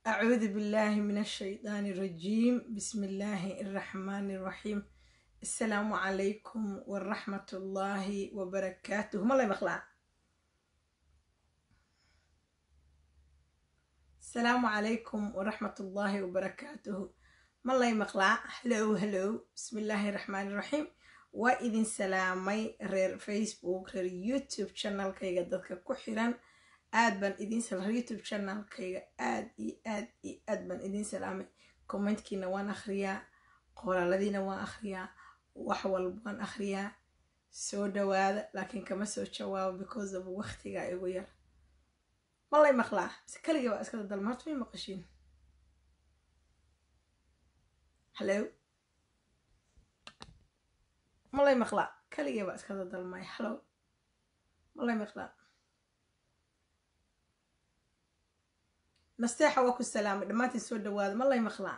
أعوذ بالله من الشيطان الرجيم بسم الله الرحمن الرحيم السلام عليكم ورحمة الله وبركاته ما الله يبخلع السلام عليكم ورحمة الله وبركاته ما الله يمقلع هلو هلو بسم الله الرحمن الرحيم وإذن سلامي رير فيسبوك رير يوتيوب channel كيغا دادك كحيران aad baan idiin salaamay youtube channelkayga aad iyo aad iyo aad baan idiin salaamay commentkiina waan akhriyaa qoraaladiina waan akhriyaa wax walba waan akhriyaa soo dhawaada laakiin kama soo jawaabo because of waqtiga igu yar malay maqlaa mise kaligii waa iskada dalma horta may maqashiin hallo malay maqlaa kaligii baa iskada dalmay hallo malay maqlaa nasteexa waa ku salaamay dhammaantiin soo dhawaada ma lay maqlaa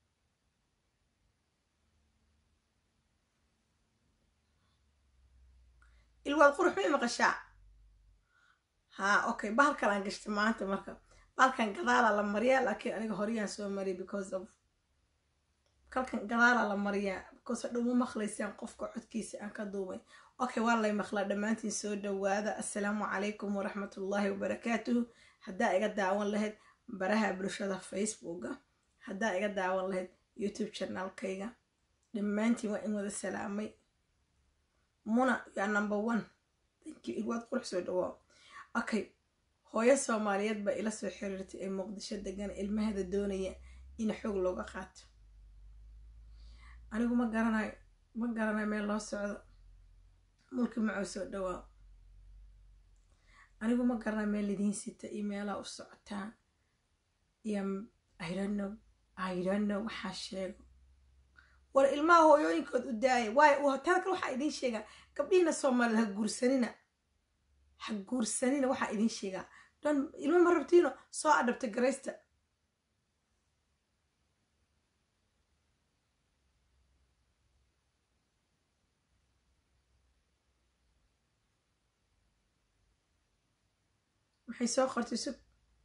ilwaad qurux may maqashaa haa okay bahalkalaan gashtay maanta marka bahalkan gadaalaa la mariyaa laakiin aniga horyaan soo mariyay because of kalkan gadaalaa la mariyaa because hadhow ma maqlaysaan qofka codkiisa aan ka duubay okay waa lay maqlaa dhammaantiin soo dhawaada assalaamu calaykum waraxmatullaahi wabarakaatuhu haddaa iga daawan lahayd baraha bulshada facebooka haddaa iga daawan lahayd youtube channelkayga dhammaantiin waa in wada salaamay muna yaa number one thank you ilwaad qurux soo dhawaa okay hooyo soomaaliyeed baa ila soo xiriirtay ee muqdisho degan ilmaheeda doonaya in xoog looga qaato anigu ma garanayo ma garanayo meel loo socdo mulki macoo soo dhawaa anigu ma garanayo meel lidiin sita iyo meelaa u socotaan iyo idono idono waxaa sheego war ilmaha hooyooyinkood u daaya waayo tada kale waxaa idiin sheegaa gabdhihiina soomaaliyed ha guursanina ha guursanina waxaa idiin sheegaa don ilma ma rabtiino soo adhabta garaysta maxay soo qortay sug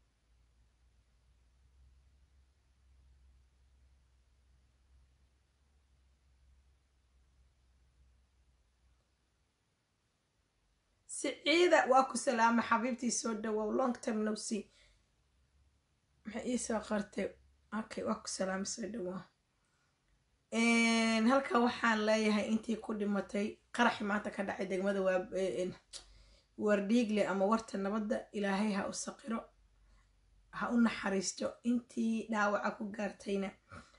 siciida waa ku salaamay xabiibtii soo dhawow long term no see maxay ii soo qortay okay waa ku salaamay soo dhawow halkan waxaan leeyahay intii ku dhimatay qaraxi maanta ka dhacay degmada waa wardhiigle ama warta nabadda ilaahay ha u saqiro ha u naxariisto intii dhaawaca ku gaartayna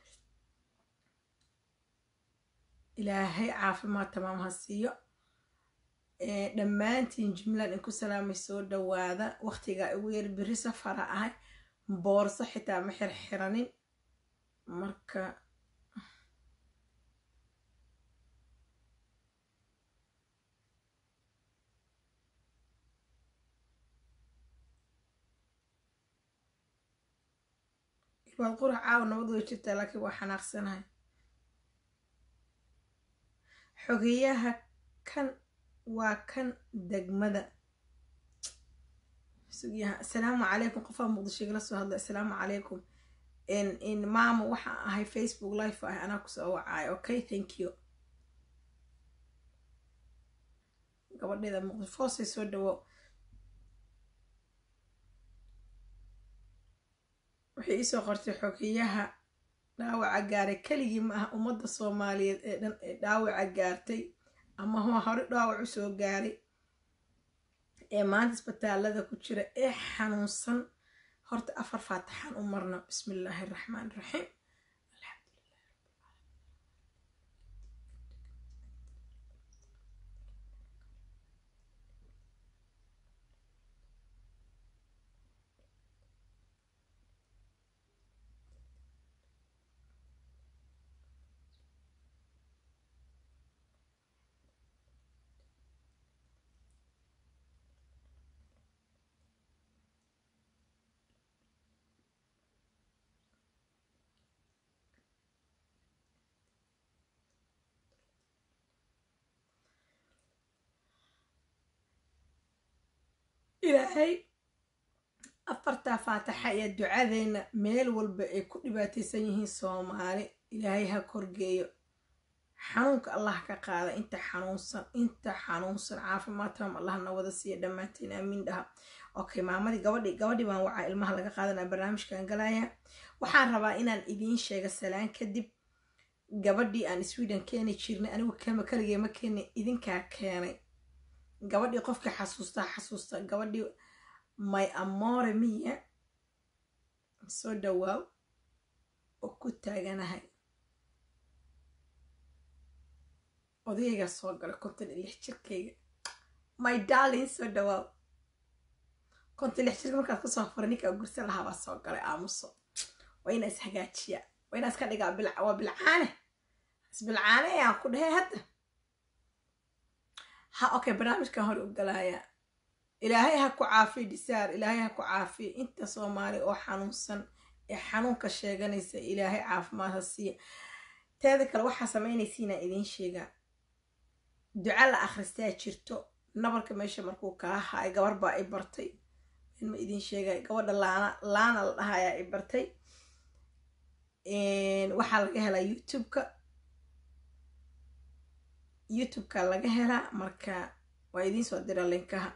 ilaahay caafimaad tamaam ha siiyo dhammaantiin jumlan in ku salaamay soo dhawaada waqtigaa ugu yar beri safara ahay boorso xitaa ma xirxiranin marka ilwaad qurax caawa nabad way jirtaa laakiin waa xanaaqsanahay xogeyaha kan waa kan degmada assalaamu calaykum qofaa muqdisho igala soo hadlay assalaamu calaykum in maama waxaa ahay facebook life ah anaa kusoo wacaayo okay thank you gabadheeda muqdisho foosay soo dhawo waxay iisoo qortay xogeyaha dhaawaca gaaray keligii ma ah ummadda soomaaliyeed ee dhan ee dhaawaca gaartay ama hore dhaawac u soo gaaray ee maanta isbitaalada ku jira ee xanuunsan horta afar faataxaan u marna bismi illaahi araxmaan iraxiim ilaahay afartaa faataxa iyo ducadeenna meel walba ay ku dhibaataysan yihiin soomaali ilaahay ha korgeeyo xanuunka allah ka qaada inta xanuunsan inta xanuunsan caafimaad taam allah na wada siiya dhammaanteen aamiin dhaha okay maamadii gabadhi gabadhi baan wacaa ilmaha laga qaadanaa barnaamijkan galaya waxaan rabaa inaan idiin sheega salaan kadib gabadhii aan sweden keeni jirnay anigu kama kaligee ma keenay idinkaa keenay gabadhii qofkii xasuustaa xasuusta gabadhii my amore miya soo dhawaaw oo ku taaganahay odayaygaa soo galay konton iyo lix jirkayga my darlin soo dhawaaw konton lix jirka markaad kasoo furay ninkaa gursa lahaabaa soo galay aamuso waa inaa is hagaajiyaa waa inaa iska dhigaa bil waa bilcaane isbilcaane ayaan ku dhahay hadda ha okay barnaamijkan hore u galaaya ilaahay ha ku caafiyo dhisaar ilaahay ha ku caafiyo inta soomaali oo xanuunsan ee xanuunka sheeganaysa ilaahay caafimaad ha siiya teeda kale waxaa samaynaysiinaa idiin sheegaa duca la akhristaa jirto nabarka meesha markuu kaa haay gabar baa i bartay ma idiin sheegay gabadha laana laana la dhahayaa i bartay waxaa laga helaa youtube-ka youtube-ka laga helaa marka waa idiin soo dira linkaha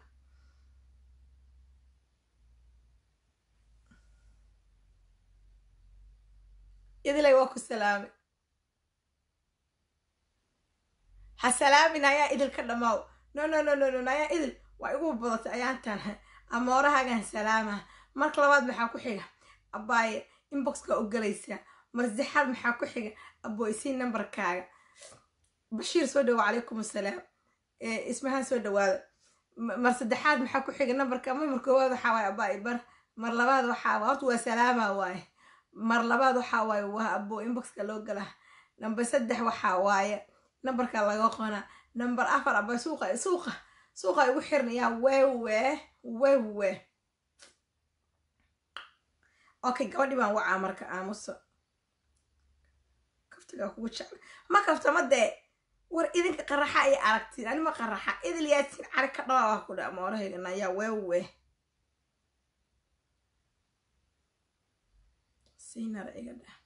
idilay waa ku salaamay ha salaamin ayaa idil ka dhammaaw no no no no no ayaa idil waa igu badatay ayaantan amoorahagan salaamaha marka labaad maxaa ku xiga abaaye inboxka u galaysaa mar saddexaad maxaa ku xiga aboysii nambarkaaga bashiir soo dhawo calaykum assalaam ismahaan soo dhawaada mar saddexaad maxaa ku xiga nambarka mar koowaad waxaa waaye abaaye bar mar labaad waxaa waa horta waa salaama waaye mar labaad waxaa waaye waa abo inboxka loo galaa namber saddex waxaa waaye nambarka laga qona namber afar aba suuqa suuqa suuqa igu xirnayaa wewe wewe okay gabadhi baan wacaa marka aamuso kaftigaa kugu jecla ma kaftama dee war idinka qaraxa iyo aragtiin anima qaraxa idil yaasiin cari ka dhawaa ku dha moorahaygan ayaa wewe siinara iga dheh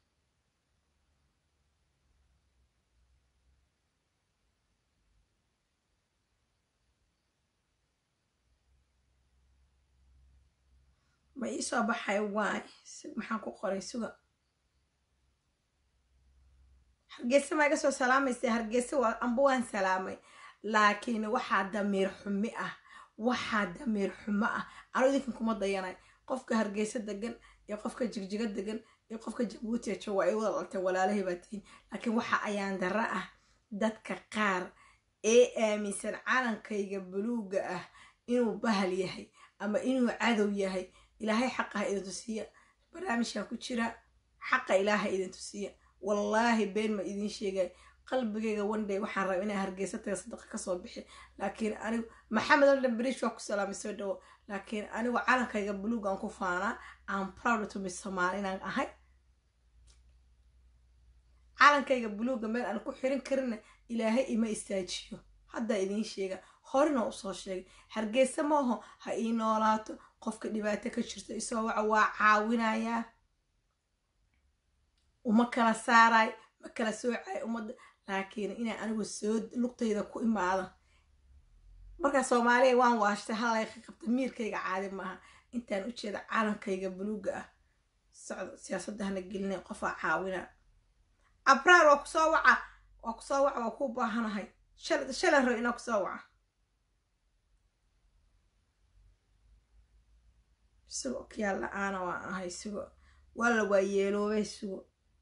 ma iisoo baxay waay maxaan ku qoray suga hargeysa maa iga soo salaamaysa hargeysa waa amba waan salaamay laakiin waxaa damiir xumi ah waxaa damiir xumo ah anuu idinkan kuma dayanay qofka hargeysa degan iyo qofka jigjiga degan iyo qofka jabuuti jo waa ay wada dhaltay walaalahay baa tihiin laakiin waxa ayaan darro ah dadka qaar ee aaminsan calankayga buluuga ah inuu bahal yahay ama inuu cadow yahay ilaahay xaqaha idin tusiya barnaamijkan ku jira xaqa ilaaha idin tusiya wallaahi been ma idiin sheegay qalbigayga wandhay waxaan raba inaa hargeysa taga sadaqa kasoo bixi laakiin anigu maxamed aldan berish waa ku salaamay soo dhawo laakiin anigu calankayga buluug aan ku faanaa aan proud to be somaali inaan ahay calankayga buluuga meel aan ku xirin karina ilaahay ima istaajiyo haddaa idiin sheega horena usoo sheegay hargeysa maaho ha ii noolaato qofka dhibaato ka jirto isoo waca waa caawinayaa uma kala saaraay ma kala soocay ummadda laakiin inaa anigu soo lugtayda ku imaada markaa soomaaliya waan waashtay halayka qabta miirkayga caadi maaha intaan u jeeda calankayga buluuga ah socdo siyaasadda hana gelinay qofaa caawina abraar waa kusoo waca waa kusoo waca waa kuu baahanahay shalay rabo inaa kusoo waca sugo kiyaa la-aana waan ahay sugo walla waa yeeloobay sugo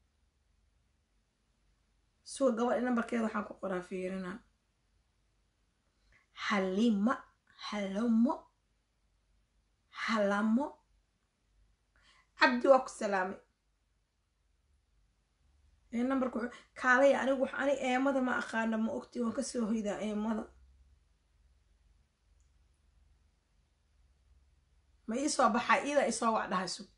sugo gabadhi nambarkeeda waxaan ku qoraa fiirina halima halamo halamo cabdi waa ku salaamay nambarka kaalaya anigu ani eemada ma aqaana ma ogti waan kasoo hoydaa eemada ma iisoo baxaa iida isoo wac dhahay sug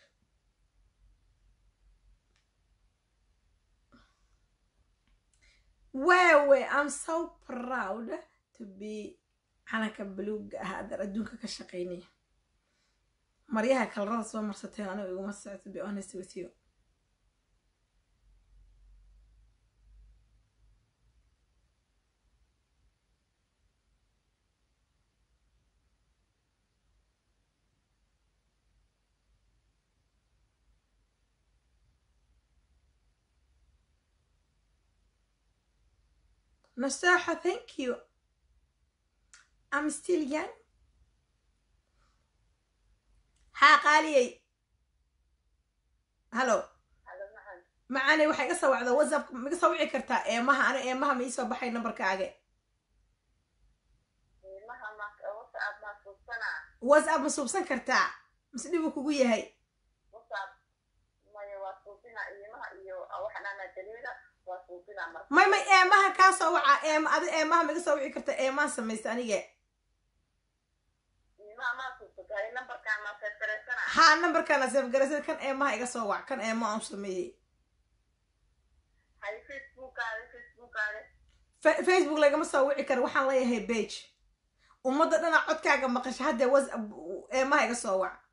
waawe i'm so proud to be calanka buluuga ah adar adduunka ka shaqaynaya maryaha kalarada soo marsateen anigu iguma socto be honest with you Nasaha, thank you. I'm still young. haa qaaliyey hallo macaaney waxay iga soo wacdaa whatsapp ma iga soo wici kartaa eemaha ani eemaha ma iisoo baxay nambarkaaga whatsapp ma suubsan kartaa mise dhibuu kugu yahay may may eemaha kaa soo waca eema adi eemaha ma iga soo wici kartaa eemaha samaysta anige haa nambarkaana seefgaraysa kan eemaha iga soo wac kan eema aan sameeyey facebook lagama soo wici karo waxaan leeyahay bage ummadda dhana codkaaga maqasha haddee whatsapp eemaha iga soo wac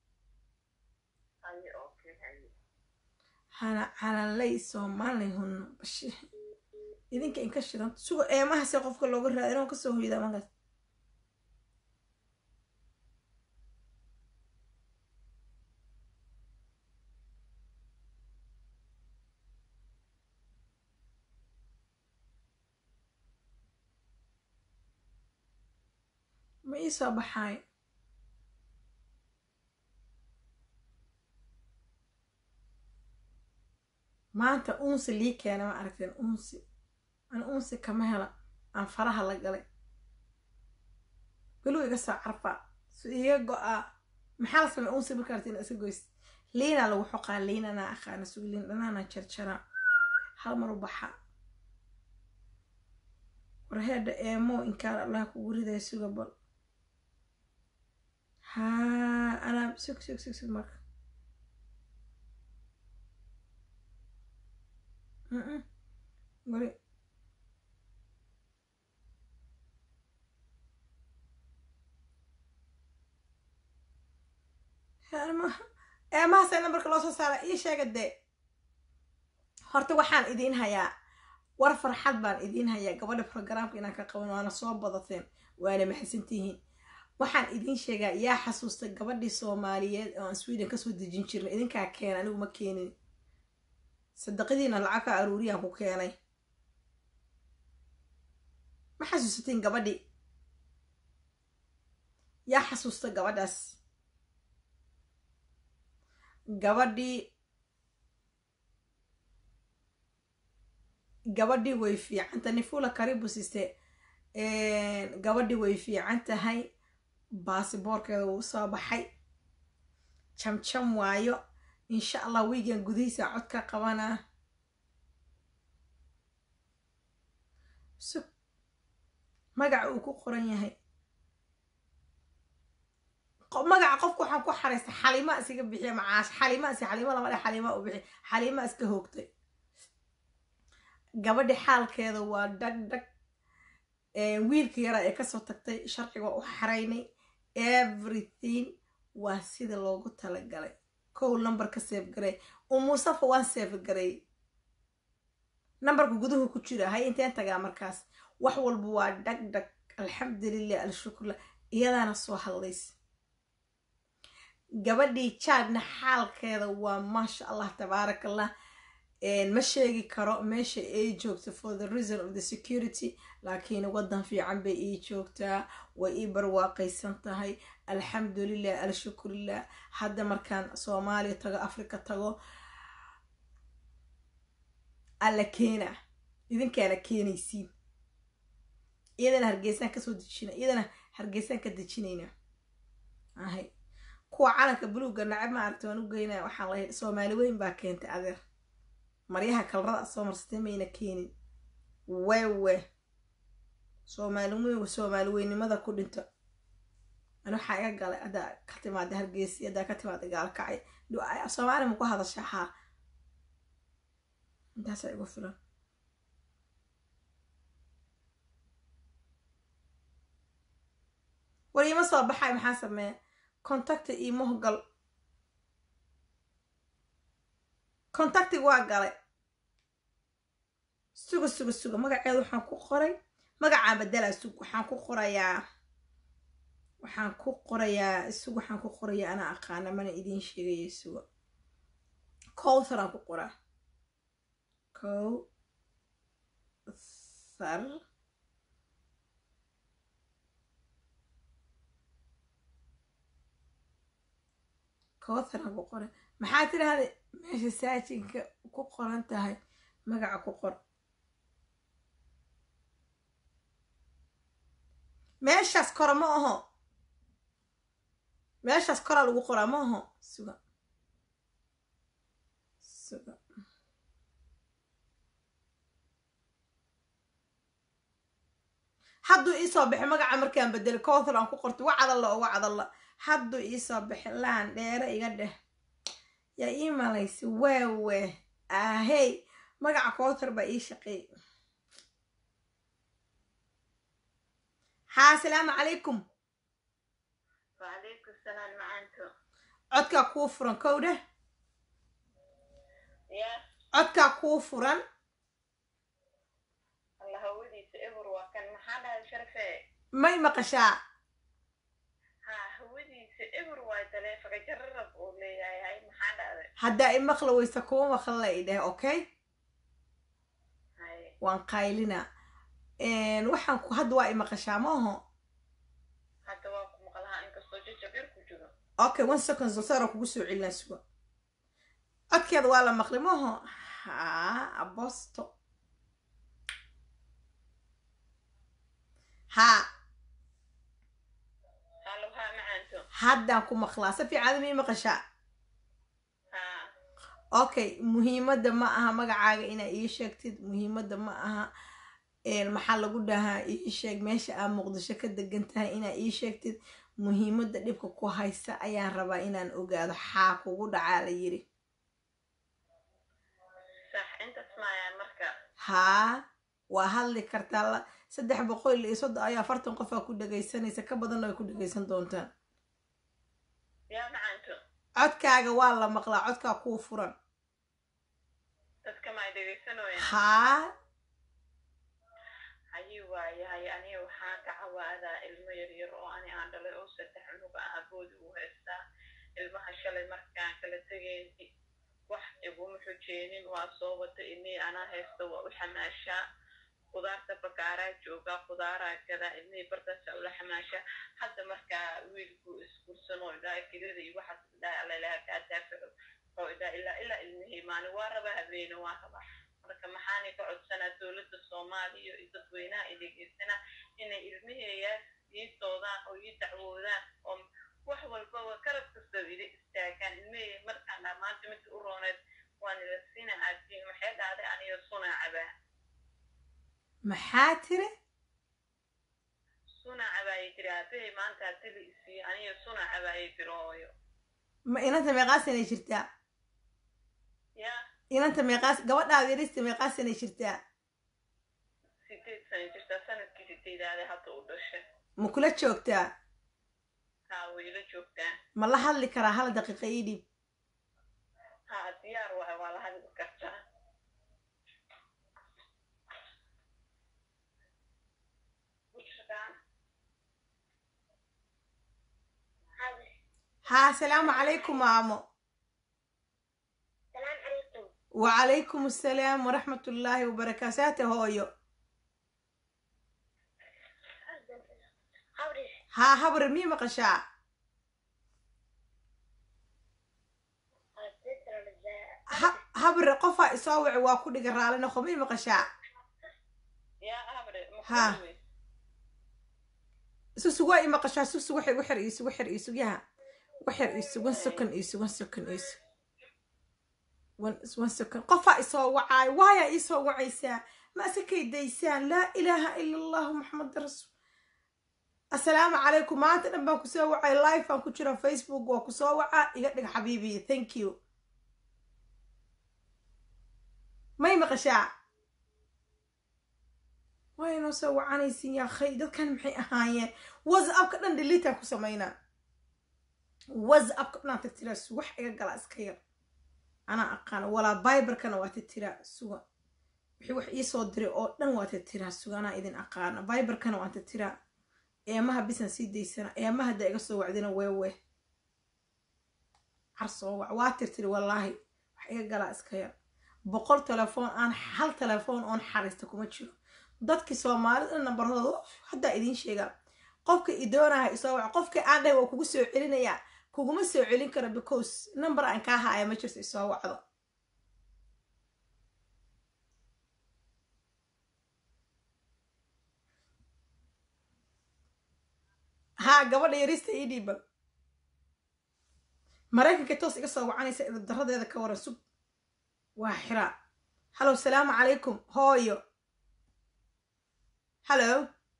hana calalay soomaalay hunno bashi idinka inka shidan sugo eemaha si qofka looga raada inuu kasoo hoydaa markaas ma ii soo baxaay maanta uunsi lii keena ma aragteen uunsi an uunsi kama hela aan faraha la galay beluu iga soo carfaa su iga go-aa maxaa la samey uunsi marka aragteen isa goys liinaa lagu xoqaa liinanaa aqaana sugu liin dhanaana jarjaraa hal mar u baxa warheedha eemo inkaan allah kugu ridaya suga bal haa anaa sug sug sug sug marka weli eemahaasee nambarka loo soo saara ii sheega dee horta waxaan idiin hayaa war farxad baan idiin hayaa gabadha programka inaan ka qaban waana soo badateen waana maxadsantihiin waxaan idiin sheegaa yaa xasuusta gabadhii soomaaliyeed oo aan sweden kasoo dejin jirna idinkaa keena anigu ma keenin sadaqadiina lacag ka aruuriyaan ku keenay ma xasuusatiin gabadhii yaa xasuusta gabadhaas gabadhii gabadhii way fiicanta nifula karibu siste gabadhii way fiican tahay baasiboorkeeda wuu soo baxay jamjam waayo insha allah wiigan gudihiisa cod ka qabanaa sug magaca uu ku qoran yahay magaca qofka waxaan ku xaraystay xalimaa isiga bixiya macaash xalimaa is xalima lama dhe xalimaa u bixi xalimaa iska hoogtay gabadhi xaalkeeda waa dhag dhag wiilka yaraa ee kasoo tagtay sharciga waa u xaraynay everything waa sida loogu talagalay kow nambarka seef garay umusafa waan seef garay nambarka guduhu ku jira hay inteen tagaa markaas wax walba waa dhag dhag alxamdulilah alshukurlah iyadaana soo hadlaysa gabadhii jaadna xaalkeeda waa maasha allah tabaaraka allah ma sheegi karo meesha ay joogto for the reason of the security laakiin waddan fiican bay ii joogtaa way ii barwaaqaysan tahay alxamdulilah alshukurilah hadda markaan soomaaliya tago africa tago alla keena idinkaana keenaysiin iyadana hargeysaan kasoo dejina iyadana hargeysaan ka dejinayna ahay kuwa calanka buluugga nacab ma aragta waan u geynaya waxaan lahay soomaali weyn baa keentay adeer maryaha kalarada soo marsatay mayna keenin wewe soomaali weyn soomaali weynimada ku dhinto ani waxaa iga galay haddaa ka timaada hargeysi haddaa ka timaada gaalkacay soomaali ma ku hadasha haa intaasaa igu filan war iima soo baxay maxaa sameeya contacti iimaho gal contactig waa galay suga suga suga magaceeda waxaan ku qoray magacaa bedelaa sug waxaan ku qorayaa waxaan ku qorayaa sug waxaan ku qorayaa anaa aqaana mana idiin sheegaya suga cowthar aan ku qoraa cowthar cowthar aan ku qoray maxaa tirahda meesha saajinka ku qoran tahay magaca ku qor meeshaas kora ma aho meeshaas koraa lagu qoraa ma aho suga suga hadduu iisoo baxay magaca markaan bedelay cowthar aan ku qortay wacdalla oo wacdalla hadduu iisoo baxay laan dheere iga dheh yaa ii malaysa waawe ahey magaca cowthar baa ii shaqeey haa asalaamu calaykum وعليكم السلام معنته codkaa kuu furan kow dheh يا codkaa kuu furan الله هودي سئبر وكان محل شرفه may maqashaa ها هودي سئبر وتلي فجرب ولي هاي محل هذا haddaa i maqla weysa kuwa maqla i dheh okay هاي waan qaylina waxaan ku hadda waa i maqashaa ma aho حتى واكم مقلها إنك صوتي جبير كجرو okay one second sosara kugu soo celinaa suga codkeeda waa la maqlay ma aho haa abosto haa هلو ها معنته haddaan ku maqlaa si fiican ma ii maqashaa ها okay muhiimadda ma aha magacaaga inaa ii sheegtid muhiimadda ma aha een, maxaa lagu dhahaa ii sheeg meesha aa muqdisho ka degan tahay inaa ii sheegtid muhiimadda dhibka ku haysa ayaan rabaa inaan ogaado xaa kugu dhacaa la yiri صح أنت تسمع يا مركا haa waa hadli kartaa la saddex boqol iyo soddon ayaa afartan qof aa ku dhegaysanaysa ka badanna way ku dhegaysan doontaan يا معنته codkaaga waa la maqlaa codkaa kuu furan dadka ma dhegeysanooyaan haa hayi waaye haye aniga waxaan ka cawaadaa ilmo yaryar oo ani aan dhalay oo saddex cunug ah aboodi u haystaa ilmaha shalay markaan kala tegayn wax iguma xujeenin waa soo wata inii anaa haysta waa u xamaashaa qudaarta bakaaraa joogaa qudaaraa gadaa ilmihii bartaasa ula xamaashaa hadda markaa wiilku iskursanoo idhaa kelida iyo waxaas idhaa alalaha kaa daafaco oo idhaa ilaa ilaa ilmihii maalin waa rabaa habeene waa rabaa marka maxaanay ka codsanaa dowladda soomaaliya iyo dadweynaha ay dhegeysanaa inay ilmiheeyaas ii doodaan oo ii dacwoodaan oo wax walbaba karab kastaba ila istaagaan ilmihey markaan dhaa maanta midka u rooneed waan ila siina aadtiin maxay dhahday aniga sunaa cabaa maxaa tiri sunaa cabaayay tiri aabahey maanta hadii la isiiyo aniga sunaa cabaayay tiri hooyo ma inanta meeqaasanay jirtaa yaa inanta meeqaas gabadhaada yarista meeqaasanay jirtaa sideed sana jirtaa sanadkii sideedaade hadda u dhashay ma kula joogtaa haa wayla joogtaa ma la hadli karaa hal daqiiqa ii dhiib haa diyaar waay waa la hadli kartaa haa asalaamu calaykum maamo السلام عليكم wacalaykum assalaam waraxmat ullaahi wabarakaatu hooyo حوري haa habre mii maqashaa Ha- habre qofaa isoo waci waa ku dhiga raali noqo mii maqashaa يا أبرد ها. مخلوي susug waa ii maqashaa susug waxay ugu xir iisugu xir iisugyaha waxir iisug one second iisug one second iisug one one second qofaa isoo wacaay waayaa iisoo wacaysaa ma asakay daysaan laa ilaaha ila allahu maxamada rasuul assalaamu calaykum maanta dhan baan kusoo wacay live aan ku jira facebook waa kusoo wacaa iga dhig xabiibiyi thank you may maqashaa waa inoo soo wacanaysin yaa khay dadkan maxay ahaayeen whatsappka dhan dhiliitaan ku samaynaa whatsappka dhanaan tirtiraa suga wax iga galaa iska yar anaa aqaana walaa biberkana waa tirtiraa suga wixii wax iisoo diray oo dhan waa tirtiraa suga anaa idin aqaana biberkana waan tirtiraa eemaha bisan sii daysana eemaha haddaa iga soo wacdina weewe car soo wac waa tirtiri wallaahi wax iga galaa iska yar boqol telefoon aan hal telefoon oon xariista kuma jiro dadkii soomaalida nambaradooda haddaa idiin sheegaa qofka i doonaha isoo wac qofka aan dhahay waa kugu soo celinayaa kuguma soo celin karo because number aan kaa haaya ma jirto isoo wacdo haa gabadha yarista ii dhiibal maraykanka toos iga soo wacanaysa idadaradeeda ka waran sug waa xiraa hallow salaamu calaykum hooyo hallow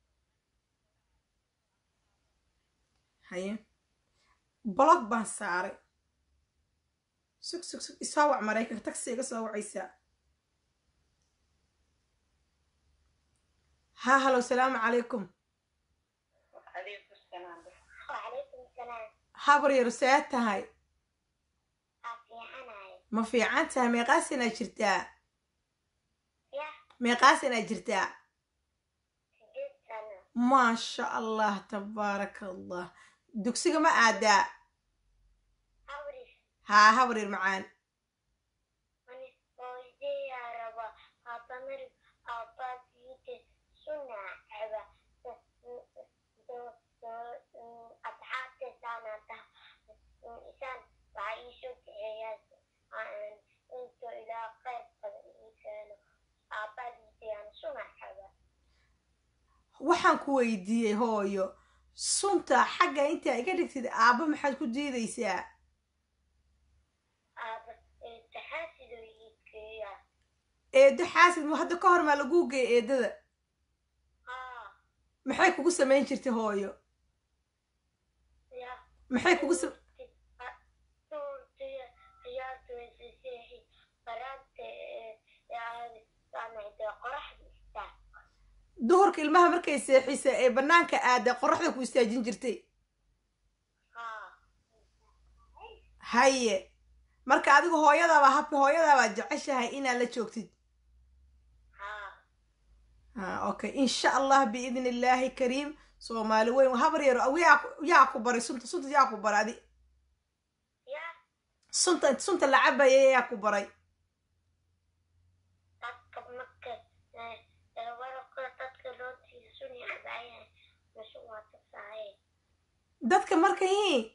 haye blog baan saaray sug sug sug isoo wac maraykanka tagsi iga soo wacaysaa haa hallow salaamu calaykum calaykum salaam وعليكم السلام habar yaro see tahay عافية عناي ma fiican tahay meeqaas inaad jirtaa يا meeqaas inaad jirtaa سجلت سنة maasha allah tabaaraka allah dugsiga ma aadaa أوري haa habar yar macaan من ويدي يا ربا أطمر أباسيت سنة عبا أتحات سنة إنسان وعيشو تعيش أنتو إلى خير قد كانوا أباسيت يعني سنة عبا waxaan ku weydiiyey hooyo sunta xagga intaa iga dhigtid aabba maxaad ku diidaysaa أب تحاسد ويكيا eedo xaasid mu hadda ka hor maa laguu geey eedada آه maxay kugu samayn jirtay hooyo يا maxay kugu sam duhurka ilmaha markay seexisa ee bannaanka aada qoraxda ku istaajin jirtay haye marka adigu hooyadaaba habka hooyadaabaa jeceshahay inaad la joogtid ha okay insha allah biidni illaahi kariim soomaali weyn habar yaro yaa yaa ku baray sunta sunta yaa ku baray adi sunta sunta la cabaya yaa ku baray dadka markay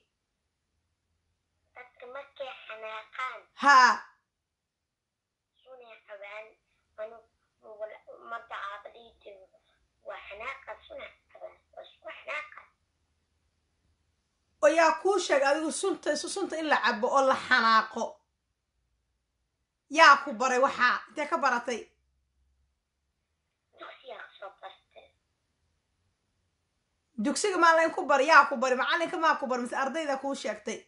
haa oo yaa kuu sheegay adigu sunta sunta in la cabo oo la xanaaqo yaa ku baray waxaa intee ka baratay dugsiga maa layn ku bari yaa ku bari macalinka maa ku bari mise ardayda kuu sheegtay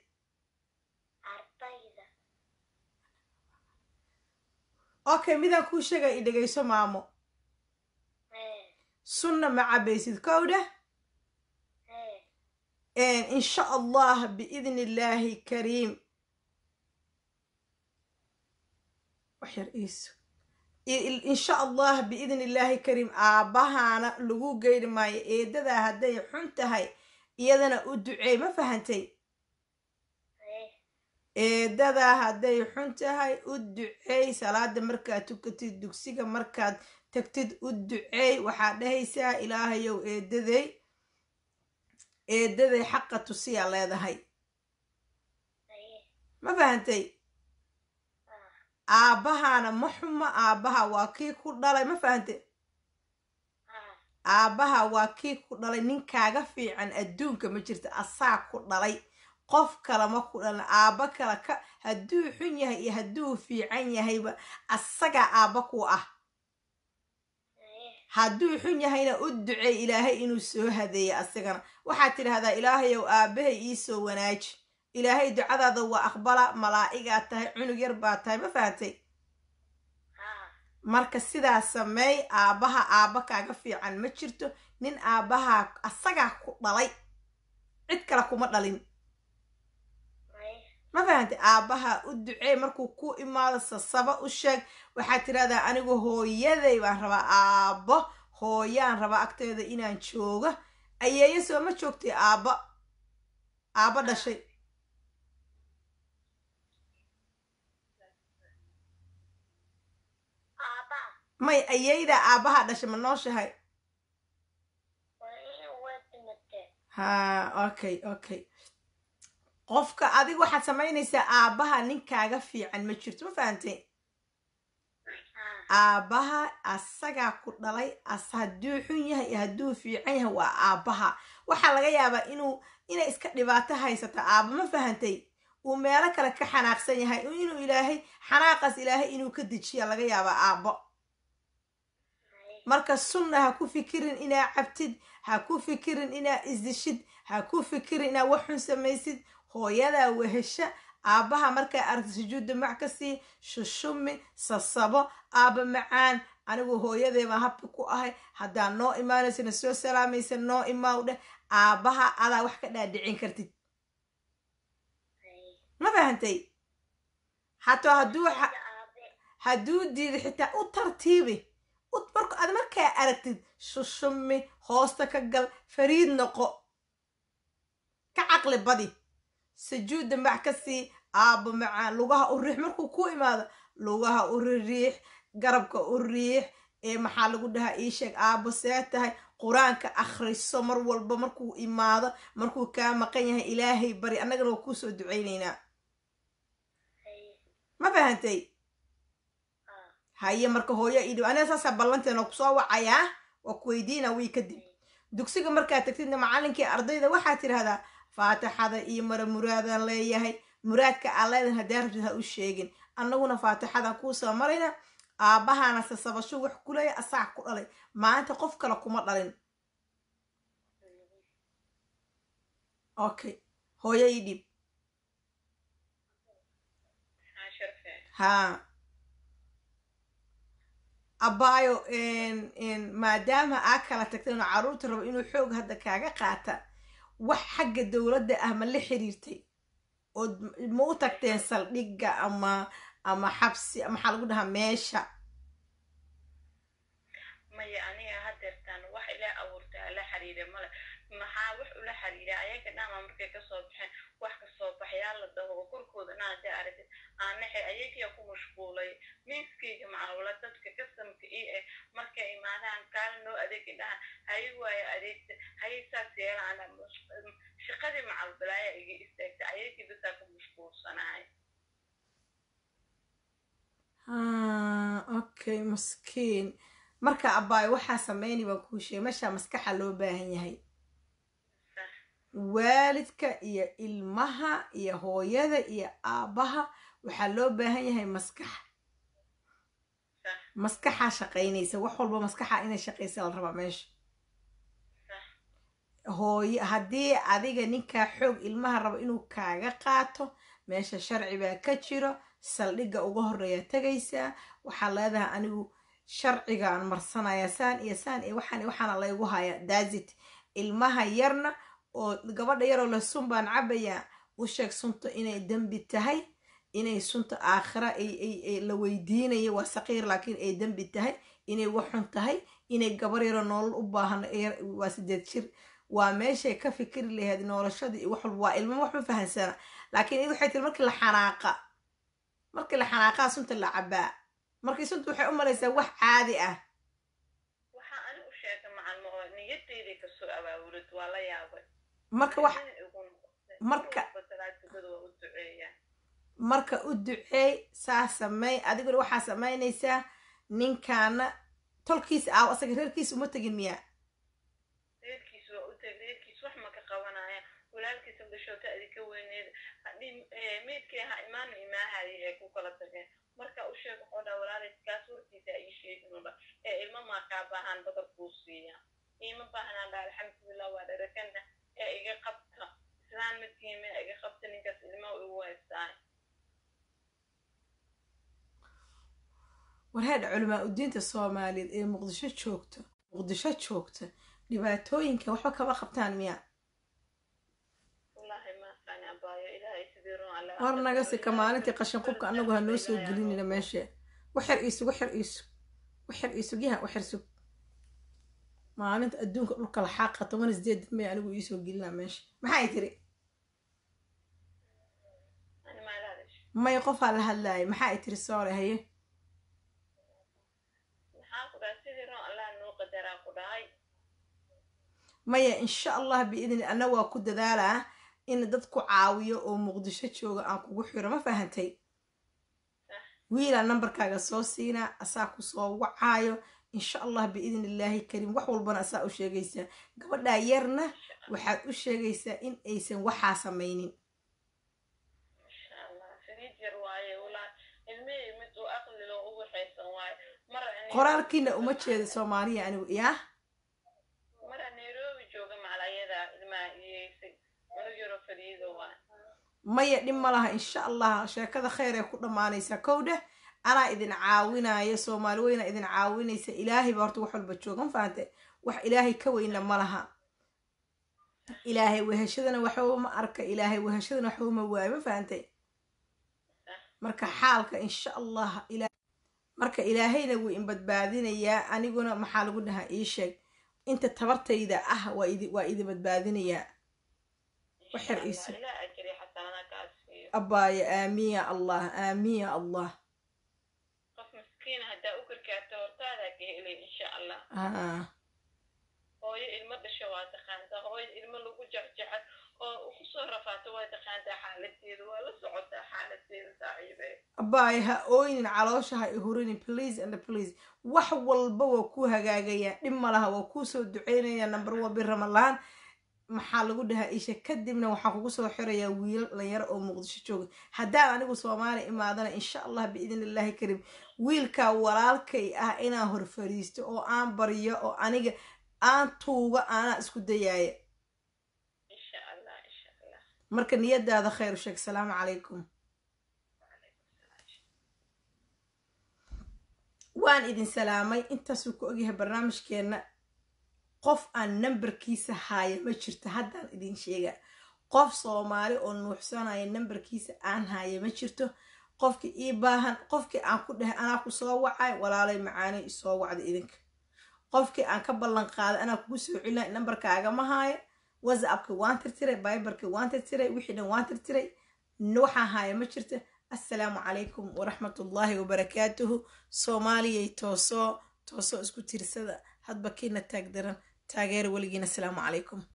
okay midaan kuu sheegay i dhegayso maamo sunna ma cabaysid kowdha insha allah biidni illaahi kariim wax yar iiso insha allah biidni illaahi kariim aabbahaana lagu geyri maayo eedadaa hadday xun tahay iyadana u duceey ma fahantay eedadaa hadday xun tahay u duceey salaada markaad tukatid dugsiga markaad tagtid u duceey waxaad dhahaysaa ilaahayow eedaday eedaday xaqa tusiyaa leedahay ma fahantay aabbahaana ma xuma aabbaha waa kii ku dhalay ma fahantay aabbaha waa kii ku dhalay ninkaaga fiican adduunka ma jirta asaa ku dhalay qof kale ma ku dhalin aabba kale ka hadduu xun yahay iyo hadduu fiican yahayba asagaa aabba ku ah hadduu xun yahayna u duceey ilaahay inuu soo hadeeya asagana waxaad tidhaahdaa ilaahayow aabbahay iisoo wanaaji ilaahay ducadaada waa aqbala malaa'igaad tahay cunug yar baa tahay ma fahantay marka sidaa sameey aabbaha aabba kaaga fiican ma jirto nin aabbahaa asagaa ku dhalay cid kale kuma dhalin fahantay aabbaha u duceey markuu ku imaado sasaba u sheeg waxaad tirahdaa anigu hooyaday baan rabaa aabbo hooyaan rabaa agteeda inaan jooga ayeeyo soo ma joogtay aabba aabba dhashay aabaa may ayeydaa aabbaha dhashay ma nooshahay waa in way dhimatee ha okay okay qofka adiga waxaad samaynaysaa aabbaha ninkaaga fiican ma jirto ma fahantay haa aabbaha asagaa ku dhalay as hadduu xun yahay iyo hadduu fiican yahay waa aabbaha waxaa laga yaabaa inuu inay iska dhibaato haysato aabba ma fahantay uu meelo kale ka xanaaqsan yahay inuu ilaahay xanaaqaas ilaahay inuu ka dejiya laga yaabaa aabbo hay marka sunna ha ku fikirin inaa cabtid ha ku fikirin inaa isdishid ha ku fikirin inaa wax xun samaysid hooyadaa wehesha aabbaha markaa aragti sujuudda mac ka sii shushumi sasabo aabba macaan anigu hooyadee baan habka ku ahay haddaa noo imaanaysana soo salaamaysa noo imaaw dheh aabbaha adaa wax ka dhaadhicin kartid hay ma fahantay hataa hadduu xa- aabe hadduu diido xitaa u tartiibi u- marka aad markaa aragtid shushumi hoosta ka gal fariid noqo ka caqli badi sujuudda mac ka sii aabbo macaan lugaha u riix markuu ku imaado lugaha u ririix garabka u riix ee maxaa lagu dhahaa ii sheeg aabbo see tahay qur-aanka akhriso mar walba markuu imaado markuu kaa maqan yahay ilaahay bari annagana waa kuu soo ducaynaynaa hay ma fahantay haa haye marka hooyo idhiw aniga saasaa ballanteena kusoo wacayaa waa ku weydiina wii kadib dugsiga markaad tagtidna macallinkii ardayda waxaad tidhahdaa faatixada iyo mara muraadaan leeyahay muraadka aan leedahay haddaa rabtid ha u sheegin annaguna faatixadaan kuu soo marayna aabbahaana sasabasho wax ku leeya asaga ku dhalay maanta qof kale kuma dhalin okay hooyo ii dhib haa sharfe haa abaayo maadaama aa kala tagtay inuu carruurta rabo inuu xoog hadda kaaga qaata wax xagga dowladda ah ma la xiriirtay ood ma u tagteen saldhigga ama ama xabsi maxaa lagu dhahaa meesha maya aniga hadeertaan wax ila abuurtaa la xiriira male maxaa wax ula xiriira ayaga dhama markay kasoo baxeen wax kasoo baxyaa la dhaho oo korkooda na hadii aragtid aanaxe ayagiya ku mashquulay miiskayga macawla dadka kasamka ii eh markay imaadaan kaala noo adeegi dhaha hayi waayo adeegta hayi saas yeelaana shaqadii macalbalaaya iga istaagta ayagii bisaa ku mashquulsanahay Ah, okay maskiin marka abaayo waxaa sameynay baan kuu sheegay meeshaa maskaxa loo baahan yahay Sax. waalidka iyo ilmaha iyo hooyada iyo aabbaha waxaa loo baahan yahay maskax sax maskaxaa shaqaynaysa wax walba maskaxa inay shaqaysa la rabaa meesha sax hooyo haddii adiga ninkaa xoog ilmaha rabo inuu kaaga qaato meesha sharci baa ka jiro saldhigga uga horeeyaa tegaysaa waxaa leedahay anigu sharcigaan marsanaya saan iyo saan iyo waxaan iyo waxaana laygu haya daazit ilmaha yarna oo gabadha yaroo le sun baan cabayaa u sheeg sunta inay dembi tahay inay sunta aakhira ay ay ay la weydiinayo waa saqiir laakiin ay dembi tahay inay waxun tahay inay gabar yaroo nolol u baahan yar- waa sideed jir waa meeshay ka fikiri lahayd noolashada iyo wax walba waa ilmo wax ma fahansana laakiin id waxay tiri markii la xanaaqa markii la xanaaqaa sunta la cabaa markii sunta waxay u malaysaa wax caadi ah waxaa ani u sheegay macalmo oo niyadeyday kasoo abaabulid waa la yaabay marka wax Arrin igu noqotay. marka- Mar walba salaatugada waa u duceeyaa marka u duceey saa sameey adiguna waxaa samaynaysaa ninkaana tolkiisa aaw asaga reerkiisa uma tegin miyaa reerkiis waa u teg reerkiis wax ma ka qabanaya walaalkiisa dhashoota adika weyneed hadii meydkii ha imaanu imaahaya ee ku kala tageen marka u sheeg wuxuu dhaa walaalay kaas warkiisa ii sheegin udha ee ilma maa kaa baahan badar kuu siiya iima baahnaan dhaa alxamdulilah waa dharakana ee iga qabta islaan madkiime iga qabta ninkaas ilma igu haystaay warheedha culamaa udiinta soomaaliyeed ee muqdisho joogta muqdisho joogta dhibaatooyinka waxba kama qabtaan miyaa wallaahi maaqaan abaayo ilaahay sidii run alla war naga sika maalintii qashin qubka anagu ha noo soo gelinina meesha waxyar iisug waxyar iisug waxyar iisug yaha waxyar sug maalinta adduunka dhulka la xaaqa toban sideed may anigu iisoo gelinaa meesha maxay tiri ani maa la hadasho may qofaa la hadlaayay maxaa ay tiri soore haye maxaa ku dhahay sidii roon allah noo qadaraa ku dhahay maya insha allah biidni anna waa ku dadaalaa in dad ku caawiyo oo muqdisho jooga aan kugu xiro ma fahantay wiilaa nambarkaaga soo siinaa asaa ku soo wacaayo insha allah biidni illaahi kariim wax walbana asaa u sheegaysaa gabadhaa yarna waxaad u sheegaysaa in aysan waxaa samaynin insha allah fariid yar waaye walaa ilmihii mid uu aqli loo ugu xaysan waaye mar ani- qoraalkiina uma jeeda soomaaliya anigu yaa mara nairobi jooga macalayada ilmaha iyeysay cunug yaro fariido waa maya dhib ma laha insha allah sheekada kheyr ee ku dhammaanaysaa kow dheh anaa idin caawinaya soomaali weyna idin caawinaysa ilaahay baa horta wax walba jooga ma fahante wax ilaahay ka weyna ma laha ilaahay weheshadana waxba ma arka ilaahay weheshadana waxba ma waayo ma fahante marka xaalka insha allah ila marka ilaahayna wuu in badbaadinayaa aniguna maxaa lagu dhahaa ii sheeg inta tabartayda ah waa idi waa idi badbaadinayaa waxyar Insha iisu Allah, ilaa ajri xasanada kaa siiyo abbaaya aamiin ya allah aamiin ya allah qof miskiin haddaa u gargaarto hortaadaa ka helay insha allah ah hooyo ilmo dhasho waa taqaantaa hooyo ilmo lagu jexjexay oo kusoo rafaato waa taqaantaa xaaladeeda waa la socotaa xaaladeeda saaxiibe abbaaya ha ooynin caloosha ha ihurinin please and please wax walba waa kuu hagaagayaa dhib ma laha waa kuu soo duceynaya number one bir ramalaan maxaa lagu dhahaa isha kadibna waxaa kugu soo xirayaa wiilal dhalinyaro oo muqdisho jooga haddaan anigu soomaali imaadana insha allah biidn illaahi kariim wiilkaa walaalkay ah inaan hor fariisto oo aan baryo oo aniga aan tuuga aanaa isku dayaaya insha allah insha allah marka niyadaada khayr u sheeg salaamu calaykum waan idin salaamay intaasuu ku ogyahay barnaamijkeenna qof aan nambarkiisa haaya ma jirto haddaan idin sheega qof soomaali oo nuuxsanaya nambarkiisa aan haaya ma jirto qofkii ii baahan qofkii aan ku dhahay anaa ku soo wacay walaalay macaanay isoo wacda idinka qofkii aan ka ballan qaaday anaa kugu soo celina nambarkaagama haayo whatsappki waan tirtiray biberki waan tirtiray wixii dhan waan tirtiray waxaan haaya ma jirto assalaamu calaykum waraxmatullaahi wabarakaatuhu soomaaliyay toosoo toosoo isku tirsada hadba kiina taag daran taageera weligiina asalaamu calaykum